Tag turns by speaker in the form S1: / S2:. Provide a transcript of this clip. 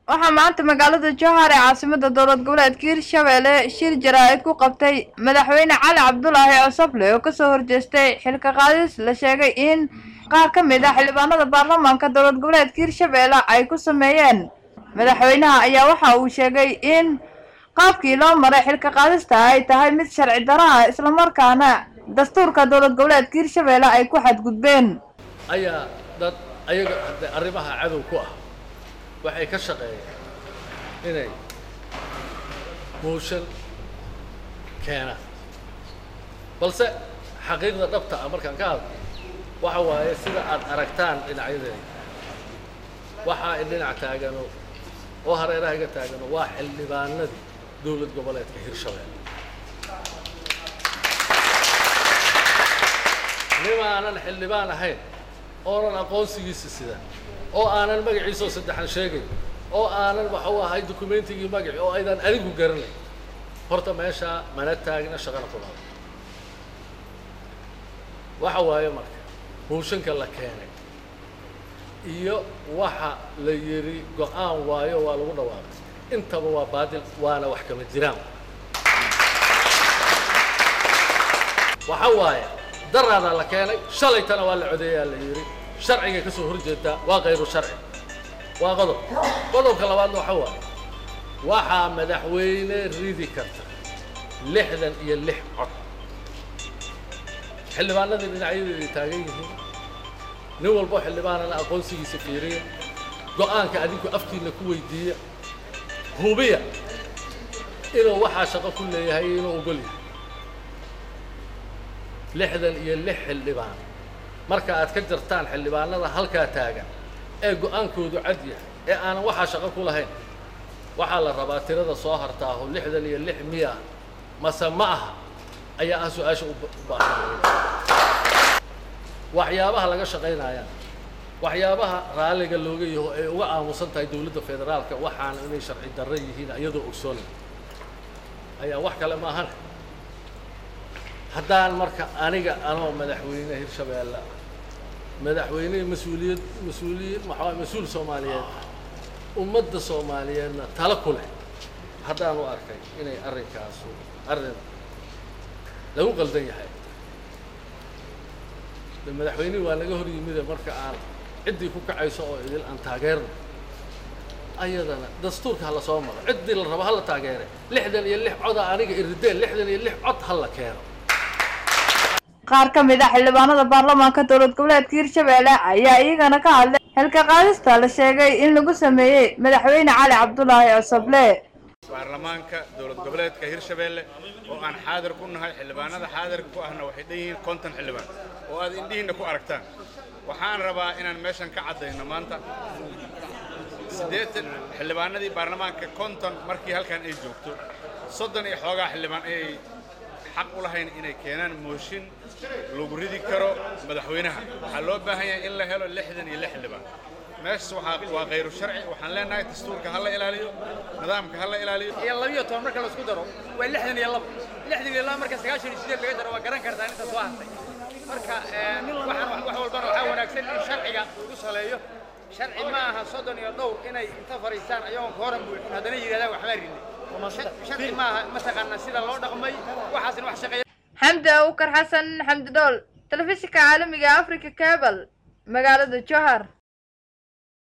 S1: waxaa maanta magaalada jowhar ee caasimada dowlad goboleedka hirshabelle shir jaraa-id ku qabtay madaxweyne cali cabdulaahi cosoble oo kasoo horjeestay xilka qaadis la sheegay in qaar ka mid ah xildhibaanada baarlamaanka dowlad goboleedka hirshabelle ay ku sameeyeen madaxweynaha ayaa waxa uu sheegay in qaabkii loo maray xilka qaadista ay tahay mid sharci daro ah islamarkaana dastuurka dowlad goboleedka hirshabelle ay ku xadgudbeen
S2: ayaa dad ayaga hadee arrimaha cadow ku ah waxay ka shaqeeyeen inay mooshan keenaan balse xaqiiqda dhabta ah markaan ka hadlo waxa waaye sida aad aragtaan dhinacyadeeda waxaa i dhinac taagano oo hareeraha iga taagano waa xildhibaanadii dowlad goboleedka hirshabelle nimaanan xildhibaan ahayn oonan aqoonsigiisa sidan oo aanan magaciisao saddexan sheegayn oo aanan waxuu ahay dukumentigii magaci oo aydan adigu garanayn horta meeshaa mana taagna shaqana kulaada waxa waaye marka mooshanka la keenay iyo waxa la yidhi go-aan waayo waa lagu dhawaaqay intaba waa baadil waana wax kama jiraan waxa waaye daraadaa la keenay shalaytana waa la codeeyaa la yidhi sharcigay ka soo horjeedaa waa kayru sharci waa qodob qodobka labaadna waxa waaye waxaa madaxweyne ridi karta lixdan iyo lix cod xildhibaanadii dhinacyadeeday taagan yihiin nin walbo xildhibaanana aqoonsigiisa fiiriya go-aanka adinku afkiina ku weydiiya hubiya inuu waxaa shaqo ku leeyahay iyo inuu ogol yahay lixdan iyo lix xildhibaan marka aad ka jartaan xildhibaanada halkaa taagan ee go-aankoodu cad yahay ee aanan waxaa shaqo ku lahayn waxaa la rabaa tirada soo hartaaho lixdan iyo lix miya mase ma aha ayaa ah su-aasha u baahan waxyaabaha laga shaqaynayaan waxyaabaha raalliga looga yaho ay uga aamusan tahay dowladda federaalka waxaana inay sharci darro yihiin iyadoo ogsoona ayaa wax kale maahan haddaan marka aniga anoo madaxweyne hirshabeelle madaxweyne mas-uuliyad mas-uuliyiin maxaa mas-uul soomaaliyeed ummadda soomaaliyeedna tala ku leh haddaan u arkay inay arrinkaasu arrin lagu qaldan yahay de madaxweynihii waa naga hor yimide marka aan ciddii ku kacayso oo idil aan taageerno ayadana dastuurka hala soo maro ciddii la rabo hala taageere lixdan iyo lix coda aniga irideen lixdan iyo lix cod hala keeno
S1: qaar ka mid ah xildhibaanada baarlamaanka dowlad goboleedka hirshabelle ayaa iyagana ka hadlay xilka qaadista la sheegay in lagu sameeyey madaxweyne cali cabdulaahi cosoble
S3: baarlamaanka dowlad goboleedka hirshabelle oo aan xaadir ku nahay xildhibaanada xaadirka ku ahna waxay dhan yihiin konton xildhibaan oo aad indhihiinna ku aragtaan waxaan rabaa inaan meeshan ka caddayno maanta siddeetan xildhibaanadii baarlamaanka konton markii halkan ay joogto soddon iyo xoogaa xildhibaan ayay xaq u lahayn inay keenaan mooshin lagu ridi karo madaxweynaha waxaa loo baahan yahay in la helo lixdan iyo lix xildhibaan meeshas waxaa waa khayru sharci waxaan leenahay dastuurka ha la ilaaliyo nidaamka ha la ilaaliyo
S4: iyo labiyo toban marka laisku daro waa lixdan iyo labo lixdan iyo labo marka sagaashan iyo sideed laga daro waa garan kartaa inta soo hartay marka waxaan wax walbana waxaa wanaagsan in sharciga lagu saleeyo sharci ma aha soddon iyo dhowr inay inta fariistaan ayagoon ka horan buuxin haddana yidhahdaan waxbaa ridnay sharci maaha mataqaanaa sida loo dhaqmay waxaasna wax shaqeeya
S1: xamdi awkar xasan xamdi dhool telefishinka caalamiga africa cable magaalada jowhar